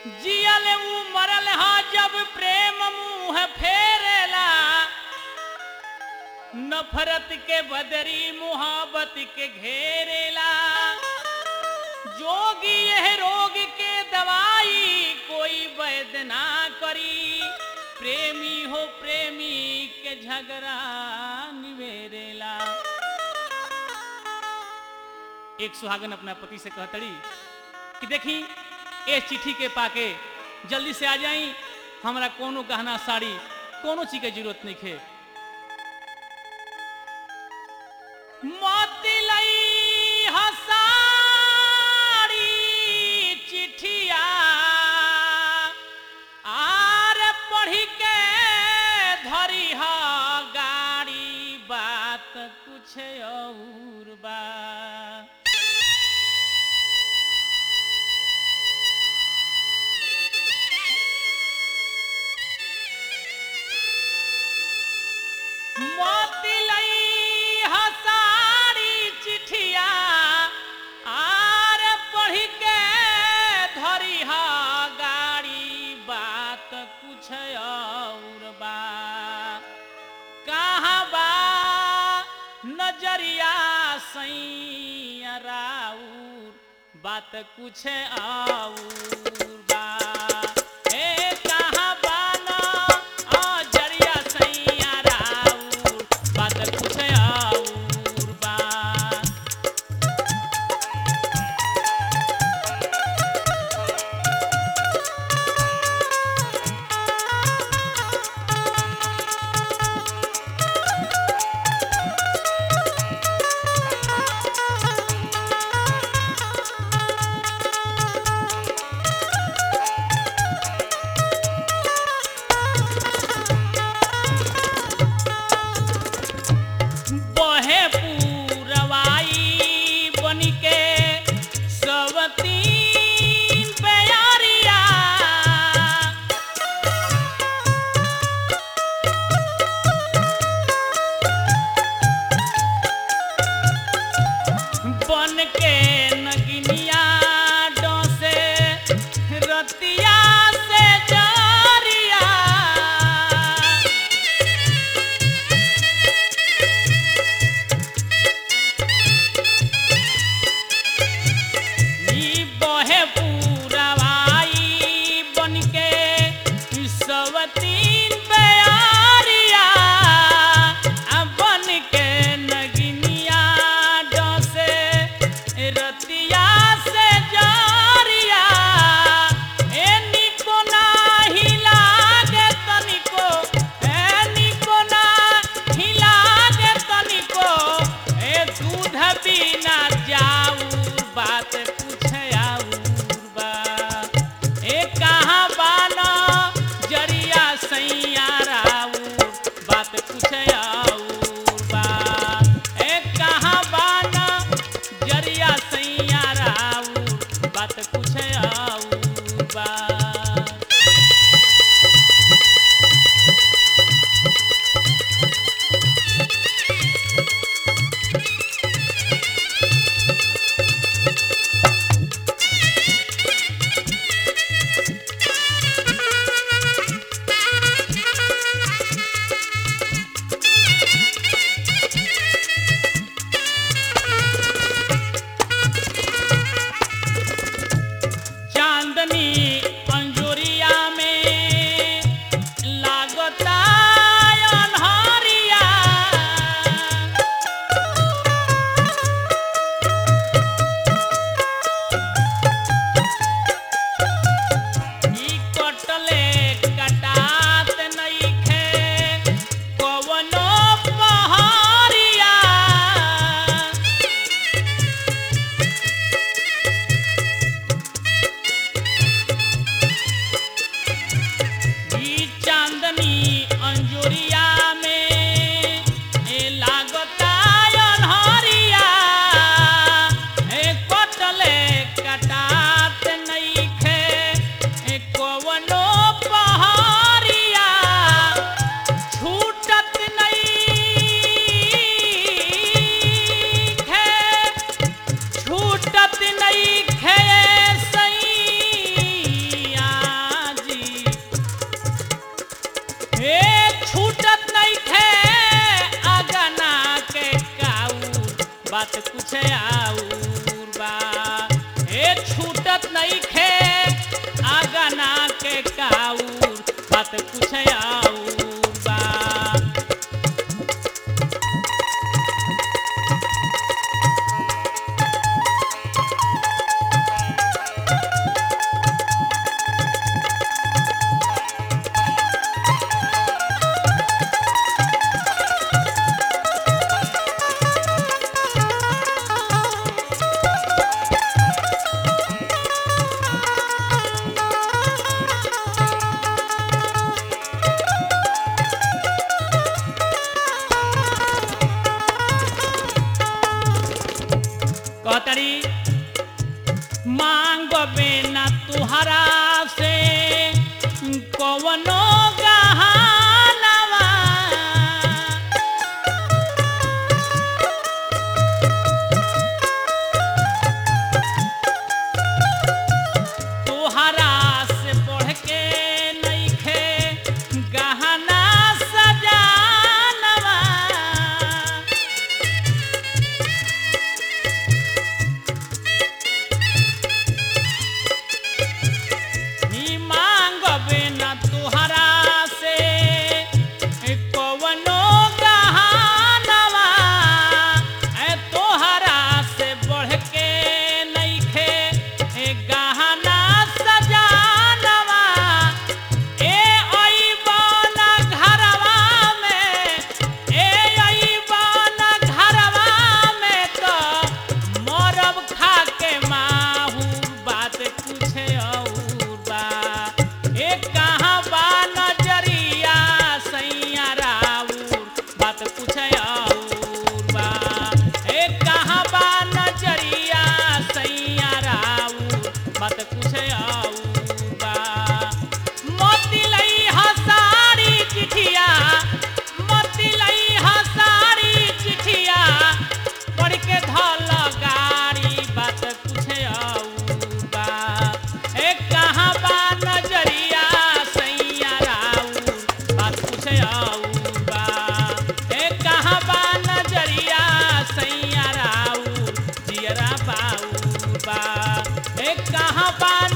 जियल ऊ मरल हा जब प्रेम मुंह फेरेला नफरत के बदरी मुहब्बत के घेरेला जोगी यह रोग के दवाई कोई वैद ना करी प्रेमी हो प्रेमी के झगड़ा निवेरेला एक सुहागन अपना पति से कहतड़ी कि देखी ए चिट्ठी के पाके जल्दी से आ जाई हमरा कोनो गहना साड़ी कोनो चीज के जरूरत नहीं खे मोती लई हसाड़ी चिट्ठिया आर पढ़ी के धरी ह गाड़ी बात कुछ और बा मोती लई हसारी चिट्ठिया आर पढ़ी के धरी ह गाड़ी बात कुछ और बा कहाँ बा नजरिया सैया राउर बात कुछ और बा ए कहाँ बा नजरिया सैया राउर बात कुछ और बा बहे पूरवाई बनिके सवतीन प्यारिया बन के नगिनिया डोसे रतिया से जारिया ई बहे पूरवाई बनके सवतीन प्यारिया आ बनके नगिनिया डसे रति बात कुछ आउर बा ए छूटत नहीं खे आगना के काउर बात कुछ आउर बा कहतरी मांग बिना तुहरा से कवनो गहनवा तुहरा से बढ़ के नइखे गहना सजानवा ही मांगबे न तुहरा से कवनो गहनवा ए तोहरा से बढ़ के नइखे ए गहना सजानवा ए अइबन घरवा में ए अइबन घरवा में तो मरब खा के माहूर बात कुछ और बा ए कहाँ बा नजरिया सैया राउर बात कुछ और बा ए कहाँ बा नजरिया सैया राउर बात कुछ और बा मोती लई हसारी चिठिया मोती लई हसारी चिठिया पढ़ के धल गाड़ी बात कुछ और बा ए कहाँ बा नजरिया सैया राउर बात कुछ और बा ए कहाँ बा नजरिया सैया राउर जियरा बाउर बा ए कहाँ बा